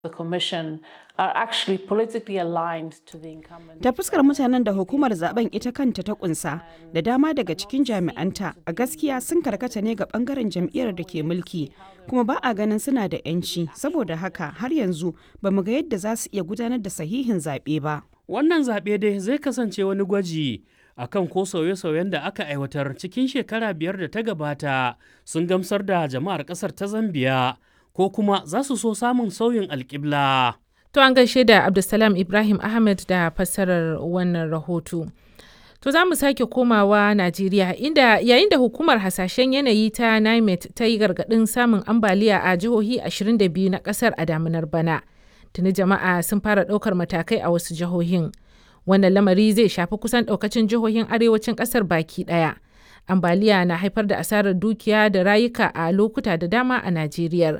the commission are actually politically aligned to the incumbent. Ta fuskar mutanen da hukumar zaben ita kanta ta kunsa da dama daga cikin jami'anta a gaskiya sun karkata ne ga bangaren jam'iyyar da ke mulki kuma ba a ganin suna da 'yanci saboda haka har yanzu ba mu ga yadda za su iya gudanar da sahihin zaɓe ba. Wannan zaɓe dai zai kasance wani gwaji akan ko sauye-sauyen da aka aiwatar cikin shekara biyar da ta gabata sun gamsar da jama'ar ƙasar ta Zambiya ko kuma za su so samun sauyin alƙibla. To an gaishe da Abdulsalam Ibrahim Ahmed da fassarar wannan rahoto. To za mu sake komawa Najeriya inda yayin da hukumar hasashen yanayi ta NIMET ta yi gargaɗin samun ambaliya a jihohi 22 na ƙasar a damunar bana. Tuni jama'a sun fara ɗaukar matakai a wasu jihohin. Wannan lamari zai shafi kusan ɗaukacin jihohin arewacin ƙasar baki ɗaya. Ambaliya na haifar da asarar dukiya da rayuka a lokuta da dama a Najeriya.